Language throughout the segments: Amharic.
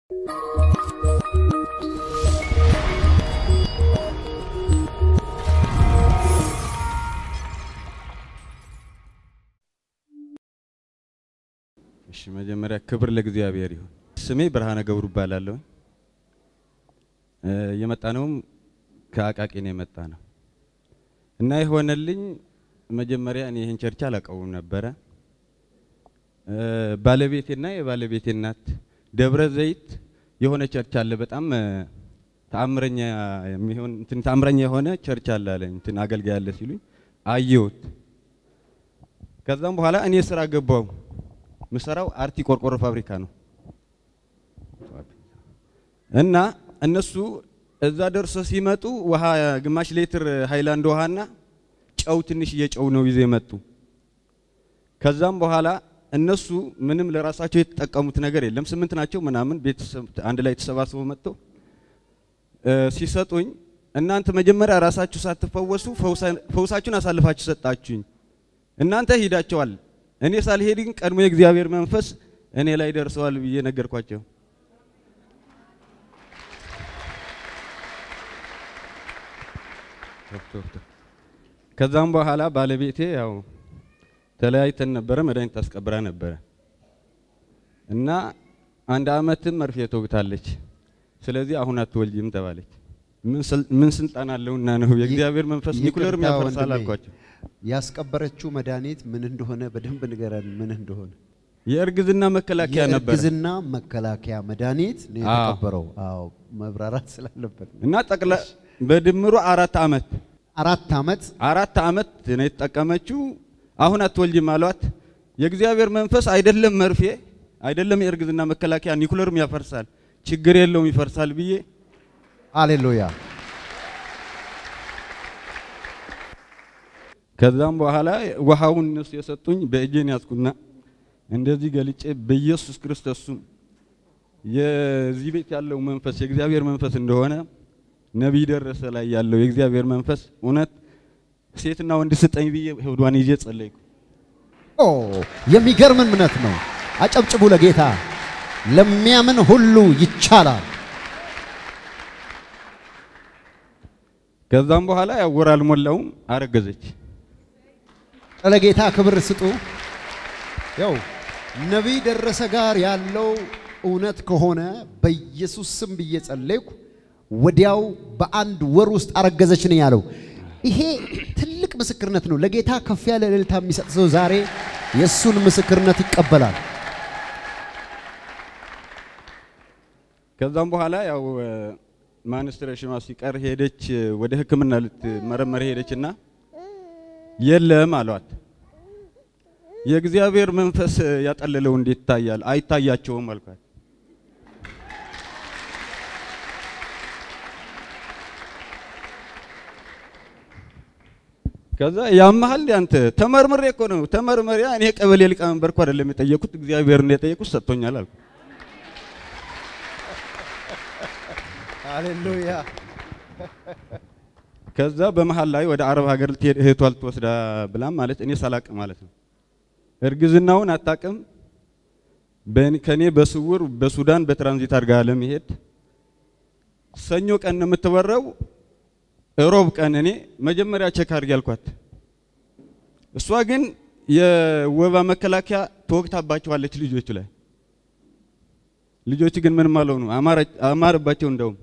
እሺ መጀመሪያ ክብር ለእግዚአብሔር ይሁን። ስሜ ብርሃነ ገብሩ እባላለሁ። የመጣ ነውም ከአቃቂ ነው የመጣ ነው እና የሆነልኝ መጀመሪያ እኔ ይህን ቸርች አላውቀውም ነበረ። ባለቤቴና የባለቤቴ እናት ደብረ ዘይት የሆነ ቸርች አለ፣ በጣም ተአምረኛ የሚሆን እንትን ተአምረኛ የሆነ ቸርች አለ አለኝ። እንትን አገልጋይ አለ ሲሉኝ አየሁት። ከዛም በኋላ እኔ ስራ ገባው። ምሰራው አርቲ ቆርቆሮ ፋብሪካ ነው እና እነሱ እዛ ደርሶ ሲመጡ ውሃ ግማሽ ሌትር ሃይላንድ ውሃና ጨው ትንሽ እየጨው ነው ይዘው የመጡ። ከዛም በኋላ እነሱ ምንም ለራሳቸው የተጠቀሙት ነገር የለም። ስምንት ናቸው ምናምን ቤተሰብ አንድ ላይ ተሰባስበው መጥተው ሲሰጡኝ እናንተ መጀመሪያ ራሳችሁ ሳትፈወሱ ፈውሳችሁን አሳልፋችሁ ሰጣችሁኝ። እናንተ ሂዳቸዋል፣ እኔ ሳልሄድ ግን ቀድሞ የእግዚአብሔር መንፈስ እኔ ላይ ደርሰዋል ብዬ ነገርኳቸው። ከዛም በኋላ ባለቤቴ ያው ተለያይተን ነበረ፣ መድኃኒት ታስቀብራ ነበረ እና አንድ አመትም መርፌ ተወግታለች። ስለዚህ አሁን አትወልጂም ተባለች። ምን ስልጣን አለውና ነው የእግዚአብሔር መንፈስ ኒኩለርም ያፈርሳል አልኳቸው። ያስቀበረችው መድኃኒት ምን እንደሆነ በደንብ ንገረን። ምን እንደሆነ የእርግዝና መከላከያ ነበረ የእርግዝና መከላከያ መድኃኒት ነው የተቀበረው። አዎ መብራራት ስላለበት ነው። እና ጠቅላ በድምሩ አራት አመት አራት አመት አራት አመት ነው የተጠቀመችው። አሁን አትወልጂም አሏት። የእግዚአብሔር መንፈስ አይደለም መርፌ አይደለም የእርግዝና መከላከያ ኒኩለርም ያፈርሳል፣ ችግር የለውም ይፈርሳል ብዬ ሃሌሉያ። ከዛም በኋላ ውሃውን እነሱ የሰጡኝ በእጄን ያዝኩና እንደዚህ ገልጬ በኢየሱስ ክርስቶስ ስም የዚህ ቤት ያለው መንፈስ የእግዚአብሔር መንፈስ እንደሆነ ነቢይ ደረሰ ላይ ያለው የእግዚአብሔር መንፈስ እውነት ሴትና ወንድ ስጠኝ ብዬ ሆዷን ይዤ ጸለይኩ። ኦ የሚገርም እምነት ነው። አጨብጭቡ ለጌታ። ለሚያምን ሁሉ ይቻላል። ከዛም በኋላ ያው ወር አልሞላውም አረገዘች። ለጌታ ክብር ስጡ። ያው ነቢይ ደረሰ ጋር ያለው እውነት ከሆነ በኢየሱስ ስም ብዬ ጸለይኩ። ወዲያው በአንድ ወር ውስጥ አረገዘች ነው ያለው። ይሄ ትልቅ ምስክርነት ነው። ለጌታ ከፍ ያለ እልልታ የሚሰጥ ሰው ዛሬ የእሱን ምስክርነት ይቀበላል። ከዛም በኋላ ያው ማንስትሬሽኗ ሲቀር ሄደች፣ ወደ ሕክምና ልትመረመር ሄደችና የለም አሏት። የእግዚአብሔር መንፈስ ያጠለለው እንዴት ይታያል? አይታያቸውም አልኳት። ከዛ ያመሃል አንተ ተመርምሬ እኮ ነው ተመርመሪያ። እኔ ቀበሌ ሊቀመንበር እኮ አይደለም የጠየቁት እግዚአብሔር ነው የጠየቁት፣ ሰጥቶኛል አልኩ። ሃሌሉያ። ከዛ በመሃል ላይ ወደ አረብ ሀገር ልትሄድ እህቷ ልትወስዳ ብላም ማለት እኔ ሳላቅ ማለት ነው እርግዝናውን አታቅም። ከኔ በስውር በሱዳን በትራንዚት አድርጋ ለመሄድ ሰኞ ቀን ነው የምትበረው። ሮብ ቀን እኔ መጀመሪያ ቼክ አድርጊ ያልኳት፣ እሷ ግን የወባ መከላከያ ተወግታባቸዋለች ልጆቹ ላይ። ልጆቹ ግን ምንም አልሆኑ፣ አማረባቸው እንደውም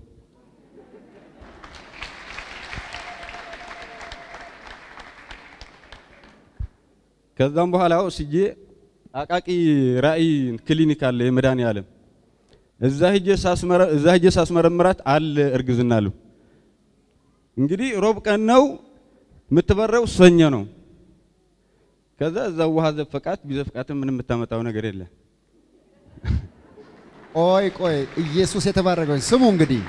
ከዛም በኋላ ወስጄ አቃቂ ራእይ ክሊኒክ አለ የመድኃኔዓለም እዛ ሂጄ ሳስመረ እዛ ሂጄ ሳስመረምራት አለ እርግዝና አሉ። እንግዲህ ሮብ ቀን ነው የምትበረው፣ ሰኞ ነው። ከዛ እዛ ውሃ ዘፈቃት ቢዘፍቃትም ምንም የምታመጣው ነገር የለ። ቆይ ቆይ፣ ኢየሱስ የተባረከው ስሙ። እንግዲህ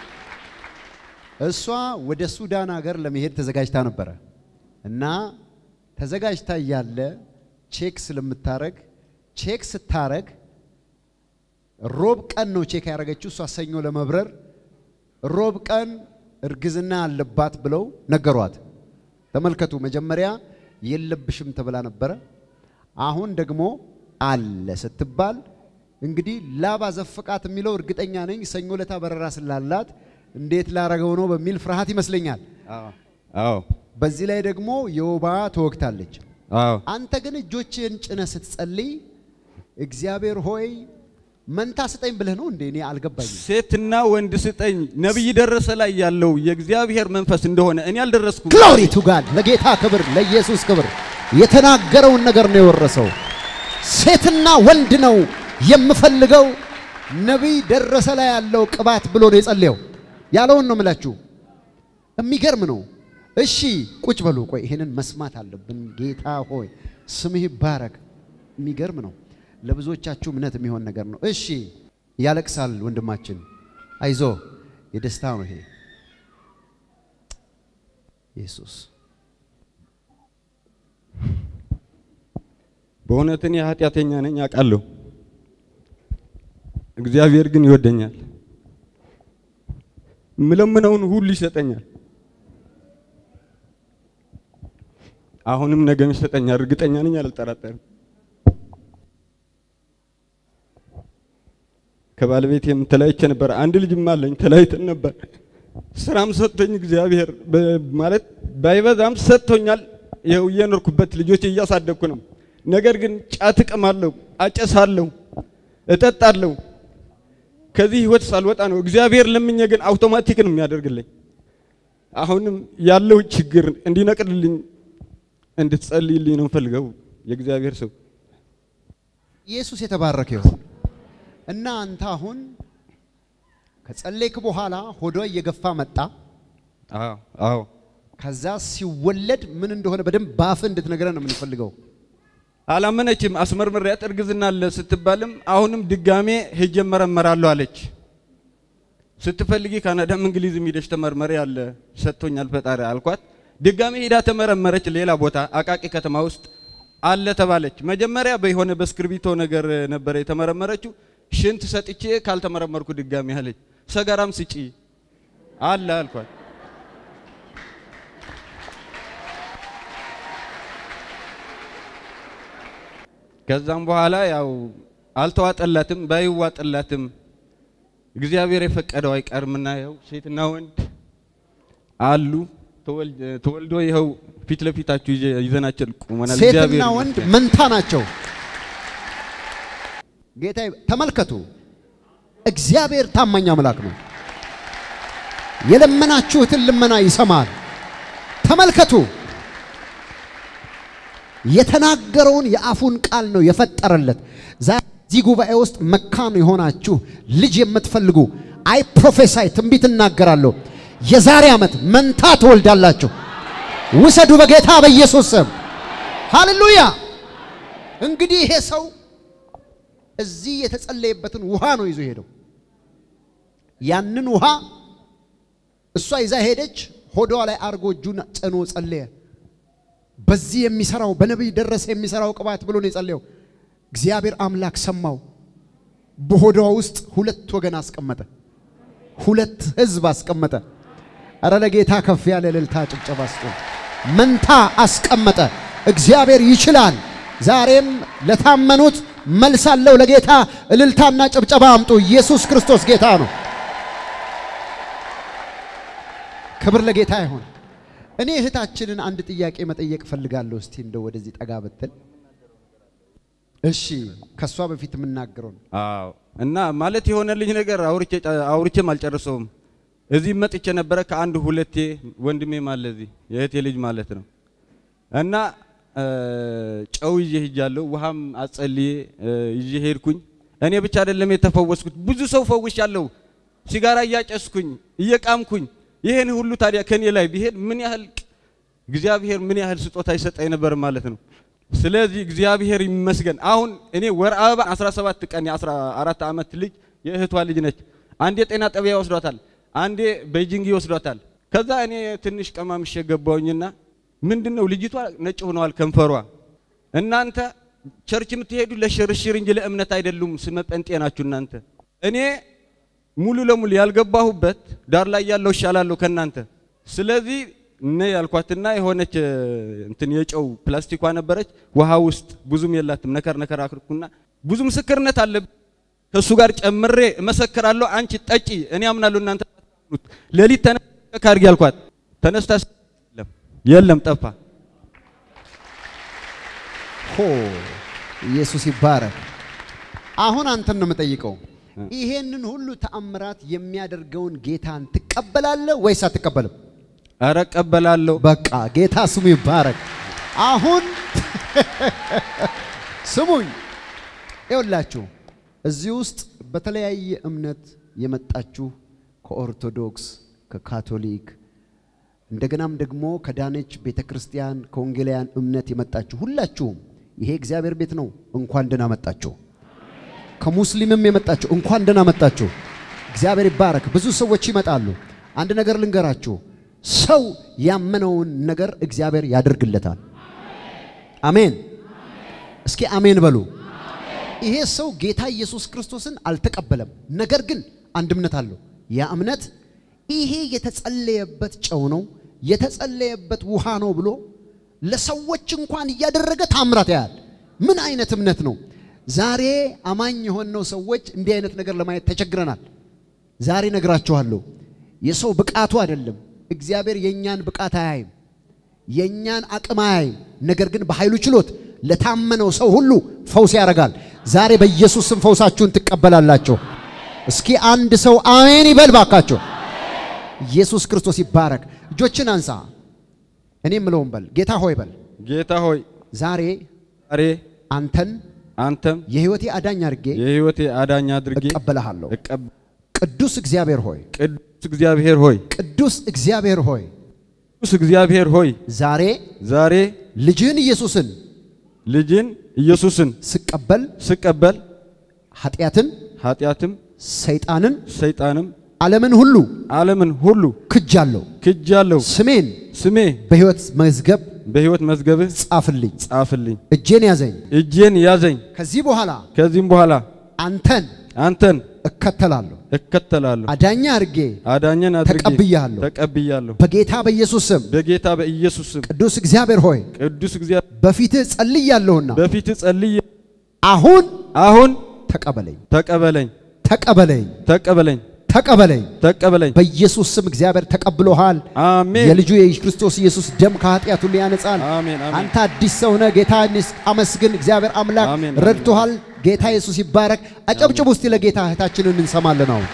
እሷ ወደ ሱዳን ሀገር ለመሄድ ተዘጋጅታ ነበረ እና ተዘጋጅታ እያለ ቼክ ስለምታረግ ቼክ ስታረግ ሮብ ቀን ነው ቼክ ያደረገችው። እሷ ሰኞ ለመብረር ሮብ ቀን እርግዝና አለባት ብለው ነገሯት። ተመልከቱ፣ መጀመሪያ የለብሽም ተብላ ነበረ። አሁን ደግሞ አለ ስትባል እንግዲህ ላባ ዘፍቃት የሚለው እርግጠኛ ነኝ ሰኞ ለታ በረራ ስላላት እንዴት ላረገው ነው በሚል ፍርሃት ይመስለኛል። አዎ አዎ በዚህ ላይ ደግሞ የወባ ተወግታለች። አዎ አንተ ግን እጆችህን ጭነህ ስትጸልይ እግዚአብሔር ሆይ መንታ ስጠኝ ብለህ ነው እንዴ? እኔ አልገባኝም። ሴትና ወንድ ስጠኝ ነቢይ ደረሰ ላይ ያለው የእግዚአብሔር መንፈስ እንደሆነ እኔ አልደረስኩም። ግሎሪ ቱ ጋድ ለጌታ ክብር፣ ለኢየሱስ ክብር። የተናገረውን ነገር ነው የወረሰው። ሴትና ወንድ ነው የምፈልገው ነቢይ ደረሰ ላይ ያለው ቅባት ብሎ ነው የጸለየው። ያለውን ነው የምላችሁ። የሚገርም ነው። እሺ ቁጭ በሉ። ቆይ ይሄንን መስማት አለብን። ጌታ ሆይ ስምህ ይባረክ። የሚገርም ነው። ለብዙዎቻችሁ እምነት የሚሆን ነገር ነው። እሺ ያለቅሳል ወንድማችን፣ አይዞ የደስታ ነው ይሄ። ኢየሱስ በእውነት እኔ ኃጢአተኛ ነኝ አውቃለሁ። እግዚአብሔር ግን ይወደኛል። ምለምነውን ሁሉ ይሰጠኛል። አሁንም ነገም ይሰጠኛል። እርግጠኛ ነኝ፣ አልጠራጠርም። ከባለቤቴም ተለያይቼ ነበር። አንድ ልጅም አለኝ። ተለያይተን ነበር። ስራም ሰጥቶኝ እግዚአብሔር በ- ማለት ባይበዛም ሰጥቶኛል። ይኸው እየኖርኩበት ልጆች እያሳደግኩ ነው። ነገር ግን ጫት እቅማለሁ፣ አጨሳለሁ፣ እጠጣለሁ። ከዚህ ህይወት ሳልወጣ ነው እግዚአብሔር ለምኜ ግን አውቶማቲክ ነው የሚያደርግልኝ። አሁንም ያለው ችግር እንዲነቅልልኝ እንድትጸልይልኝ ነው ፈልገው የእግዚአብሔር ሰው ኢየሱስ የተባረከ ይሁን እና አንተ አሁን ከጸለይክ በኋላ ሆዷ እየገፋ መጣ። አዎ አዎ ከዛ ሲወለድ ምን እንደሆነ በደንብ ባፍ እንድትነግረን ነው የምንፈልገው። አላመነችም። አስመርምሪያት እርግዝና አለ ስትባልም አሁንም ድጋሜ ሄጄ እመረመራለሁ አለች። ስትፈልጊ ካናዳም እንግሊዝም ሂደሽ ተመርመሪ አለ ሰጥቶኛል ፈጣሪ አልኳት። ድጋሜ ሄዳ ተመረመረች። ሌላ ቦታ አቃቂ ከተማ ውስጥ አለ ተባለች። መጀመሪያ በሆነ በእስክርቢቶ ነገር ነበረ የተመረመረችው። ሽንት ሰጥቼ ካልተመረመርኩ ድጋሜ አለች። ሰገራም ስጪ አለ አልኳት። ከዛም በኋላ ያው አልተዋጠላትም። ባይዋጥላትም እግዚአብሔር የፈቀደው አይቀርምና ያው ሴትና ወንድ አሉ ተወልድ- ተወልዶ ይኸው ፊት ለፊታችሁ ይዘ- ይዘናቸው ቁመናል። ሴትና እግዚአብሔር ወንድ ይመስገን። መንታ ናቸው። ጌታ ተመልከቱ፣ እግዚአብሔር ታማኝ አምላክ ነው። የለመናችሁትን ልመና ይሰማል። ተመልከቱ፣ የተናገረውን የአፉን ቃል ነው የፈጠረለት። ዛሬ እዚህ ጉባኤ ውስጥ መካን የሆናችሁ ልጅ የምትፈልጉ አይ ፕሮፌሳይ ትንቢት እናገራለሁ። የዛሬ ዓመት መንታ ትወልዳላችሁ። ውሰዱ በጌታ በኢየሱስ ስም። ሃሌሉያ። እንግዲህ ይሄ ሰው እዚህ የተጸለየበትን ውሃ ነው ይዞ ሄደው። ያንን ውሃ እሷ ይዛ ሄደች። ሆዷ ላይ አርጎ እጁን ጭኖ ጸለየ። በዚህ የሚሰራው በነቢይ ደረሰ የሚሰራው ቅባት ብሎ ነው የጸለየው። እግዚአብሔር አምላክ ሰማው። በሆዷ ውስጥ ሁለት ወገን አስቀመጠ። ሁለት ህዝብ አስቀመጠ። እረ ለጌታ ከፍ ያለ እልልታ ጭብጨባ ስጡ። መንታ አስቀመጠ። እግዚአብሔር ይችላል። ዛሬም ለታመኑት መልስ አለው። ለጌታ እልልታና ጭብጨባ አምጡ። ኢየሱስ ክርስቶስ ጌታ ነው። ክብር ለጌታ ይሁን። እኔ እህታችንን አንድ ጥያቄ መጠየቅ እፈልጋለሁ። እስቲ እንደው ወደዚህ ጠጋ ብትል። እሺ፣ ከሷ በፊት የምናገረው ነው። አዎ እና ማለት የሆነልኝ ነገር አውርቼ አውርቼም አልጨርሰውም። እዚህ መጥቼ ነበረ ከአንድ ሁለቴ ወንድሜም አለ እዚህ የእህቴ ልጅ ማለት ነው። እና እ፣ ጨው ይዤ ሄጃለሁ። ውሃም አጸልዬ እ፣ ይዤ ሄድኩኝ። እኔ ብቻ አይደለም የተፈወስኩት፣ ብዙ ሰው ፈውሻለሁ። ሲጋራ እያጨስኩኝ እየቃምኩኝ፣ ይሄን ሁሉ ታዲያ ከኔ ላይ ቢሄድ ምን ያህል እግዚአብሔር ምን ያህል ስጦታ ይሰጠኝ ነበር ማለት ነው። ስለዚህ እግዚአብሔር ይመስገን። አሁን እኔ ወር አበባ 17 ቀን የ14 ዓመት ልጅ የእህቷ ልጅ ነች። አንዴ ጤና ጣቢያ ይወስዷታል፣ አንዴ ቤጂንግ ይወስዷታል። ከዛ እኔ ትንሽ ቀማምሼ ገባሁኝና ምንድነው ልጅቷ ነጭ ሆነዋል ከንፈሯ። እናንተ ቸርች የምትሄዱ ለሽርሽር እንጂ ለእምነት አይደሉም። ስመ ጴንጤ ናችሁ እናንተ። እኔ ሙሉ ለሙሉ ያልገባሁበት ዳር ላይ ያለው እሻላለሁ ከእናንተ። ስለዚህ እነ ያልኳትና የሆነች እ፣ እንትን የጨው ፕላስቲኳ ነበረች ውሃ ውስጥ ብዙም የላትም። ነከር ነከር አክርኩና ብዙ ምስክርነት አለ ከእሱ ጋር ጨምሬ እመሰክራለሁ። አንቺ ጠጪ፣ እኔ አምናለሁ፣ እናንተ አታምኑት። ሌሊት ተነስታ ካርጊ አልኳት። ተነስታ የለም የለም፣ ጠፋ። ሆ ኢየሱስ ይባረክ። አሁን አንተን ነው የምጠይቀው። ይሄንን ሁሉ ተአምራት የሚያደርገውን ጌታን ትቀበላለህ ወይስ አትቀበልም? ኧረ እቀበላለሁ። በቃ ጌታ ስሙ ይባረክ። አሁን ስሙኝ፣ ይኸውላችሁ እዚህ ውስጥ በተለያየ እምነት የመጣችሁ ከኦርቶዶክስ፣ ከካቶሊክ እንደገናም ደግሞ ከዳነች ቤተ ክርስቲያን ከወንጌላውያን እምነት የመጣችሁ ሁላችሁም ይሄ እግዚአብሔር ቤት ነው። እንኳን ደህና መጣችሁ። ከሙስሊምም የመጣችሁ እንኳን ደህና መጣችሁ። እግዚአብሔር ይባረክ። ብዙ ሰዎች ይመጣሉ። አንድ ነገር ልንገራችሁ፣ ሰው ያመነውን ነገር እግዚአብሔር ያደርግለታል። አሜን። እስኪ አሜን በሉ። ይሄ ሰው ጌታ ኢየሱስ ክርስቶስን አልተቀበለም። ነገር ግን አንድ እምነት አለው። ያ እምነት ይሄ የተጸለየበት ጨው ነው፣ የተጸለየበት ውሃ ነው ብሎ ለሰዎች እንኳን እያደረገ ታምራት ያያል። ምን አይነት እምነት ነው? ዛሬ አማኝ የሆነው ሰዎች እንዲህ አይነት ነገር ለማየት ተቸግረናል። ዛሬ ነግራችኋለሁ። የሰው ብቃቱ አይደለም። እግዚአብሔር የእኛን ብቃት አያይም፣ የእኛን አቅም አያይም። ነገር ግን በኃይሉ ችሎት ለታመነው ሰው ሁሉ ፈውስ ያደርጋል። ዛሬ በኢየሱስ ስም ፈውሳችሁን ትቀበላላችሁ። እስኪ አንድ ሰው አሜን ይበል ባካችሁ። ኢየሱስ ክርስቶስ ይባረክ። እጆችን አንሳ። እኔ የምለውን በል። ጌታ ሆይ በል። ጌታ ሆይ ዛሬ ዛሬ አንተን አንተም የሕይወቴ አዳኝ አድርጌ የሕይወቴ አዳኝ አድርጌ እቀበልሃለሁ። እቀብ- ቅዱስ እግዚአብሔር ሆይ ቅዱስ እግዚአብሔር ሆይ ቅዱስ እግዚአብሔር ሆይ ቅዱስ እግዚአብሔር ሆይ ዛሬ ዛሬ ልጅህን ኢየሱስን ልጅን ኢየሱስን ስቀበል ስቀበል ኃጢአትን፣ ኃጢአትም ሰይጣንን፣ ሰይጣንም ዓለምን ሁሉ ዓለምን ሁሉ ክጃለሁ። ክጃለሁ። ስሜን ስሜ በሕይወት መዝገብ በሕይወት መዝገብህ ጻፍልኝ። ጻፍልኝ። እጄን ያዘኝ። እጄን ያዘኝ። ከዚህ በኋላ ከዚህም በኋላ አንተን አንተን እከተላለሁ። እከተላለሁ። አዳኛ አድርጌ አዳኘን አድርጌ ተቀብያለሁ። ተቀብያለሁ። በጌታ በኢየሱስ ስም በጌታ በኢየሱስ ስም ቅዱስ እግዚአብሔር ሆይ ቅዱስ እግዚአብሔር በፊትህ ጸልያለሁና በፊት ጸልዬ አሁን አሁን ተቀበለኝ፣ ተቀበለኝ፣ ተቀበለኝ፣ ተቀበለኝ፣ ተቀበለኝ። ተቀበለኝ። በኢየሱስ ስም እግዚአብሔር ተቀብሎሃል። አሜን የልጁ የክርስቶስ ኢየሱስ ደም ከኃጢአት ሁሉ ያነጻል። አሜን አሜን። አንተ አዲስ ሰው ነህ። ጌታ አመስግን። እግዚአብሔር አምላክ አሜን፣ አሜን። ረድቶሃል። ጌታ ኢየሱስ ይባረክ። አጨብጭቡ እስቲ ለጌታ እህታችንን እንሰማለን። አሁን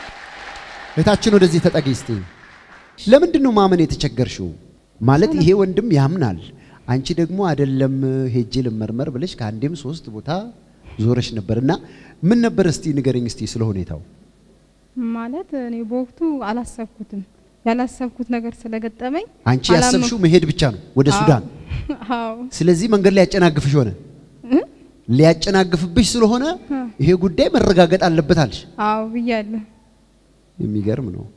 እህታችን ወደዚህ ተጠጊ እስቲ። ለምንድን ነው ማመን የተቸገርሽው? ማለት ይሄ ወንድም ያምናል፣ አንቺ ደግሞ አይደለም ሄጄ ልመርመር ብለሽ ከአንዴም ሶስት ቦታ ዞረሽ ነበር እና ምን ነበር እስቲ ንገረኝ እስቲ ስለ ሁኔታው። ማለት እኔ በወቅቱ አላሰብኩትም። ያላሰብኩት ነገር ስለገጠመኝ አንቺ አላመንኩም። ያሰብሽው መሄድ ብቻ ነው ወደ አዎ። ሱዳን። አዎ ስለዚህ መንገድ ላይ ያጨናግፍሽ ሆነ። እ? ሊያጨናግፍብሽ ስለሆነ እ። ይሄ ጉዳይ መረጋገጥ አለበት አልሽ። አዎ ብያለሁ። የሚገርም ነው።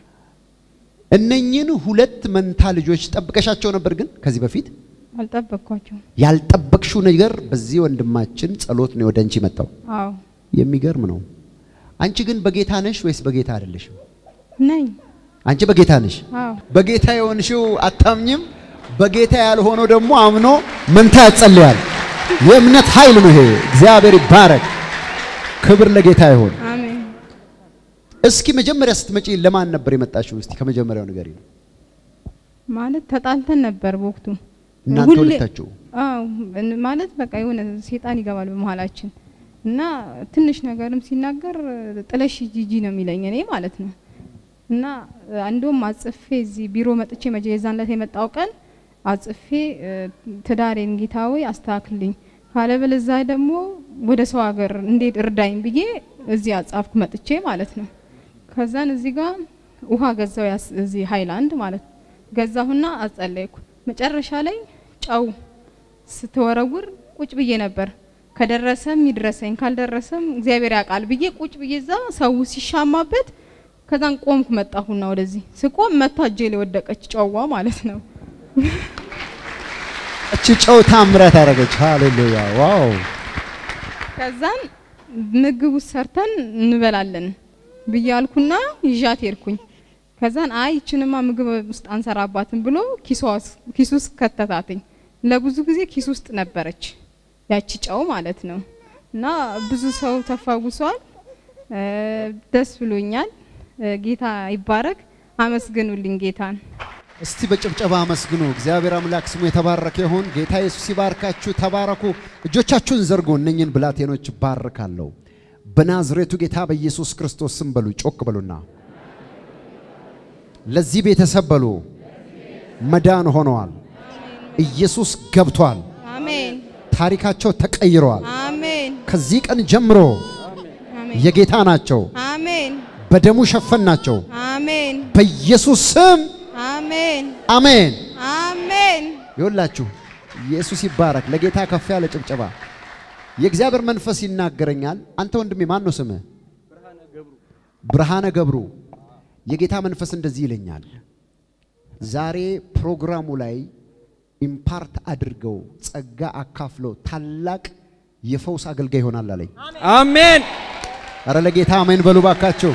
እነኚህን ሁለት መንታ ልጆች ጠብቀሻቸው ነበር፣ ግን ከዚህ በፊት አልጠበቅኳቸውም። ያልጠበቅሽው ነገር በዚህ ወንድማችን ጸሎት ነው ወደ አንቺ መጣው። አዎ የሚገርም ነው። አንቺ ግን በጌታ ነሽ ወይስ በጌታ አይደለሽም? ነኝ። አንቺ በጌታ ነሽ። አዎ በጌታ የሆንሽው አታምኝም። በጌታ ያልሆነው ደግሞ አምኖ መንታ ያጸልያል። የእምነት ኃይል ነው ይሄ። እግዚአብሔር ይባረክ። ክብር ለጌታ ይሁን። አሜን። እስኪ መጀመሪያ ስትመጪ ለማን ነበር የመጣሽው? እስቲ ከመጀመሪያው ንገሪ ነው። ማለት ተጣልተን ነበር በወቅቱ እናንተ ሁሌ- ሁለታችሁ አዎ እን- ማለት በቃ የሆነ ሴጣን ይገባል በመሀላችን እና ትንሽ ነገርም ሲናገር ጥለሽ ጂጂ ነው የሚለኝ እኔ ማለት ነው። እና እንደውም አጽፌ እዚህ ቢሮ መጥቼ መጀ የዛን ዕለት የመጣው ቀን አጽፌ እ፣ ትዳሬን ጌታ ሆይ አስተካክልኝ ካለበለዚያ ደግሞ ወደ ሰው ሀገር እንዴት እርዳኝ ብዬ እዚህ አጻፍኩ መጥቼ ማለት ነው። ከዛን እዚህ ጋር ውሃ ገዛው ያስ እዚህ ሃይላንድ ማለት ገዛሁና አጸለይኩ። መጨረሻ ላይ ጨው ስትወረውር ቁጭ ብዬ ነበር። ከደረሰም ይድረሰኝ ካልደረሰም እግዚአብሔር ያውቃል ብዬ ቁጭ ብዬ እዛ ሰው ሲሻማበት ከዛን ቆምኩ። መጣሁና ወደዚህ ስቆም መታ እጄ ላይ ወደቀች ጨዋ ማለት ነው። እቺ ጨው ታምራት አደረገች። ሃሌሉያ ዋው! ከዛን ምግብ ውስጥ ሰርተን እንበላለን ብዬ አልኩና ይዣት ሄድኩኝ። ከዛን አይ ይችንማ ምግብ ውስጥ አንሰራባትም ብሎ ኪሷ ውስጥ- ኪስ ውስጥ ከተታትኝ። ለብዙ ጊዜ ኪስ ውስጥ ነበረች ያቺ ጨው ማለት ነው። እና ብዙ ሰው ተፈውሷል። እ፣ ደስ ብሎኛል። እ፣ ጌታ ይባረክ። አመስግኑልኝ ጌታን። እስቲ በጭብጨባ አመስግኑ። እግዚአብሔር አምላክ ስሙ የተባረከ ይሁን። ጌታ ኢየሱስ ይባርካችሁ። ተባረኩ። እጆቻችሁን ዘርጎ እነኝን ብላቴኖች ባርካለሁ። በናዝሬቱ ጌታ በኢየሱስ ክርስቶስ ስም በሉ። ጮክ በሉና ለዚህ ቤተሰብ በሉ መዳን ሆነዋል። ኢየሱስ ገብቷል። አሜን ታሪካቸው ተቀይረዋል። አሜን ከዚህ ቀን ጀምሮ አሜን የጌታ ናቸው። አሜን በደሙ ሸፈናቸው። አሜን በኢየሱስ ስም አሜን አሜን። አሜን ይኸውላችሁ ኢየሱስ ይባረክ። ለጌታ ከፍ ያለ ጭብጨባ። የእግዚአብሔር መንፈስ ይናገረኛል። አንተ ወንድሜ ማን ነው ስምህ? ብርሃነ ገብሩ። የጌታ መንፈስ እንደዚህ ይለኛል። ዛሬ ፕሮግራሙ ላይ ኢምፓርት አድርገው ጸጋ አካፍለው ታላቅ የፈውስ አገልጋይ ይሆናል አለኝ። አሜን አረ ለጌታ አሜን በሉ ባካችሁ።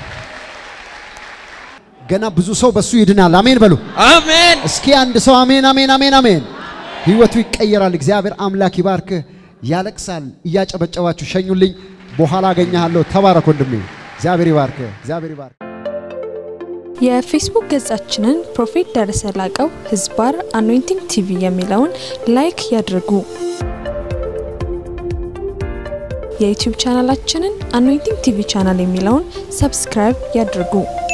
ገና ብዙ ሰው በሱ ይድናል። አሜን በሉ። አሜን እስኪ አንድ ሰው አሜን አሜን አሜን አሜን። ህይወቱ ይቀየራል። እግዚአብሔር አምላክ ይባርክህ። ያለቅሳል። እያጨበጨባችሁ ሸኙልኝ። በኋላ አገኘሃለሁ። ተባረክ ወንድሜ። እግዚአብሔር ይባርክህ። እግዚአብሔር ይባርክ። የፌስቡክ ገጻችንን ፕሮፌት ደረሰ ላቀው ህዝባር አኖይንቲንግ ቲቪ የሚለውን ላይክ ያድርጉ። የዩቲዩብ ቻናላችንን አኖይንቲንግ ቲቪ ቻናል የሚለውን ሰብስክራይብ ያድርጉ።